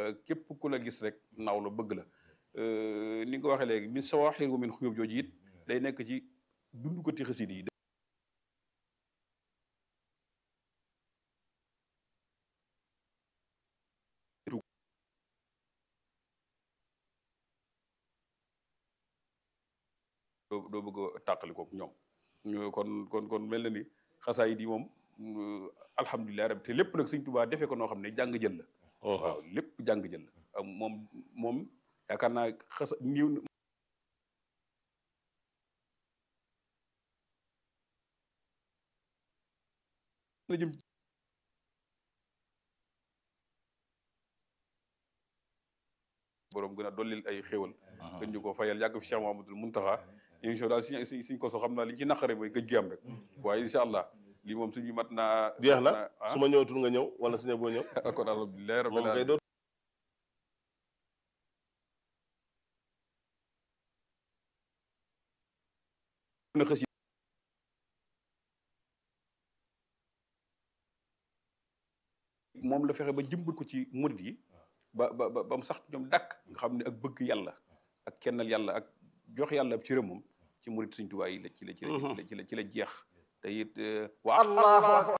képp ku la gis rek naaw la bëgg la ni nga ko waxee léegi min sawaaxir wa min xuyub jooju it day nekk ci dund ko ti xasida yi doo doo bëgg a tàqali kook ñoom kon kon kon mel na ni xasaayid yi moom alhamdulilah rabbi te lépp nag Sëñ Tuubaa defee ko noo xam ne jàng jël la waaw lépp jàng jël la moom moom yaakaar naa xasa niw la jëm boroom gën a dollil ay xéwal gën ñu ko fayal yàgg fi Cheikh Mahamadul Muntaxa émission daal si suñ ko so xam naa li ci naqare mooy gëj gi am rek waaye incha allah lii moom suñu mat naa jeex na su ma ñëwatul nga ñëw wala suñu boo ñëw kon alhamdulilah rabbil moom kay alamin doo na xës moom la fexe ba jëmbal ko ci murid yi ba ba ba ba mu sax ñoom dàkk nga xam ne ak bëgg yàlla ak kennal yàlla ak jox yàlla ab cëram moom ci murid Sëñ Tuubaa yi la ci la ci la ci la ci la jeex te it wa allahu akbar